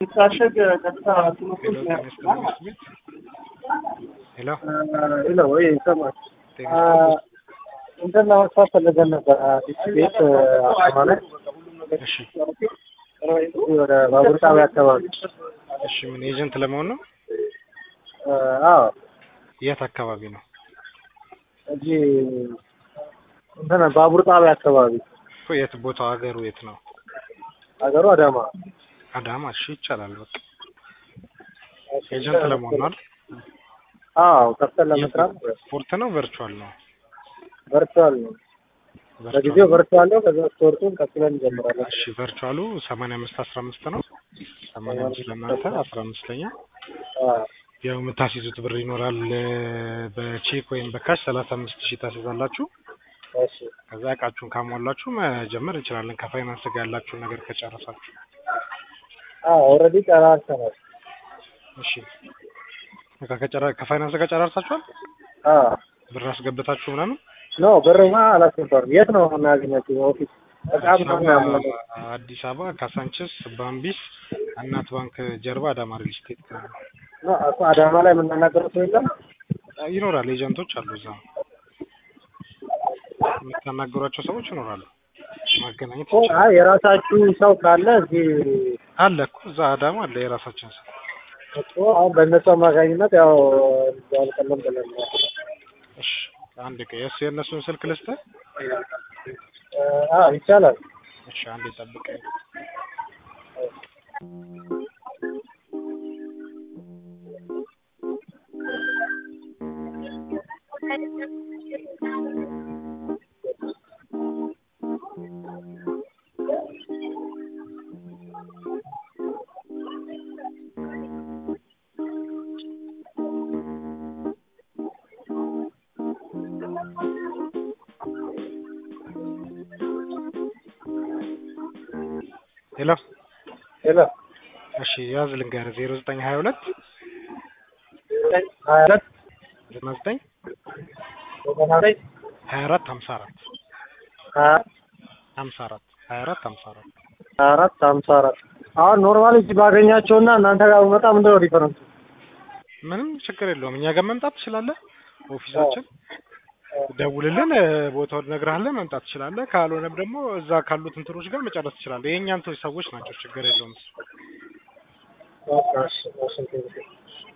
ሲታሸግ ቀጥታ ትምህርቱ ሄሎ ጤና ይስጥልኝ ትምህርት ቤት ሄሎ ሄሎ ወይ ይሰማል ጤና ይስጥልኝ እንትን ለመስራት ፈልገን ነበር አዲስ ቤት ማለት እሺ ወደ ባቡር ጣቢያ አካባቢ እሺ ምን ኤጀንት ለመሆን ነው አዎ የት አካባቢ ነው እዚህ እንትን ባቡር ጣቢያ አካባቢ እኮ የት ቦታው ሀገሩ የት ነው ሀገሩ አዳማ አዳማ እሺ ይቻላል በቃ ኤጀንት ለመሆን ነው አይደል አዎ ከፍተን ለመስራት ስፖርት ነው ቨርቹዋል ነው ቨርቹዋል ነው ለጊዜው ቨርቹዋል ነው ከዛ ስፖርቱን ቀጥለን እንጀምራለን እሺ ቨርቹዋሉ ሰማንያ አምስት አስራ አምስት ነው ሰማንያ አምስት ለእናንተ አስራ አምስት ለኛ አዎ ያው የምታስይዙት ብር ይኖራል በቼክ ወይም በካሽ ሰላሳ አምስት ሺህ ታስይዛላችሁ እሺ ከዛ እቃችሁን ካሟላችሁ መጀመር እንችላለን ከፋይናንስ ጋር ያላችሁን ነገር ከጨረሳችሁ አዎ ኦልሬዲ ጨራርሰናል እሺ በቃ ከጨረ ከፋይናንስ ጋር ጨራርሳችኋል አዎ ብር አስገብታችሁ ምናምን ኖ ብርማ አላስገባም የት ነው የምናገኛቸው ኦፊስ በጣም አዲስ ምናምን አበባ አዲስ አበባ ካሳንችስ ባምቢስ እናት ባንክ ጀርባ አዳማ ሪል ስቴት ኖ እኮ አዳማ ላይ የምናናገረው ሰው የለም ይኖራል ኤጀንቶች አሉ እዛ የምታናገሯቸው ሰዎች ይኖራሉ ማገናኘት ኦ ይቻላል አይ የራሳችሁ ሰው ካለ እዚህ አለ እኮ እዛ አዳማ አለ የራሳችን ሰው እኮ አሁን በእነሱ አማካኝነት ያው አልቀለም ብለን ነው እሺ አንድ ቀ የእሱ የእነሱን ስልክ ልስጥህ አዎ ይቻላል እሺ አንዴ ጠብቀኝ ሄሎ ሄሎ እሺ ያዝ ልንገርህ ዜሮ ዘጠኝ ሀያ ሁለት ሀያ ሁለት ዘጠና ዘጠኝ ዘጠና ዘጠኝ ሀያ አራት ሀምሳ አራት ሀያ ሀምሳ አራት ሀያ አራት ሀምሳ አራት ሀያ አራት ሀምሳ አራት አሁን ኖርማሊ እዚህ ባገኛቸውና እናንተ ጋር ብመጣ ምንድን ነው ዲፈረንሱ? ምንም ችግር የለውም እኛ ጋር መምጣት ትችላለህ ኦፊሳችን ደውልልን እ፣ ቦታውን እነግርሃለን መምጣት ትችላለህ ካልሆነም ደግሞ እዛ ካሉት እንትኖች ጋር መጨረስ ትችላለህ የእኛ እንትን ሰዎች ናቸው ችግር የለውም እሱ በቃ እሺ፣ እሺ፣ እሺ።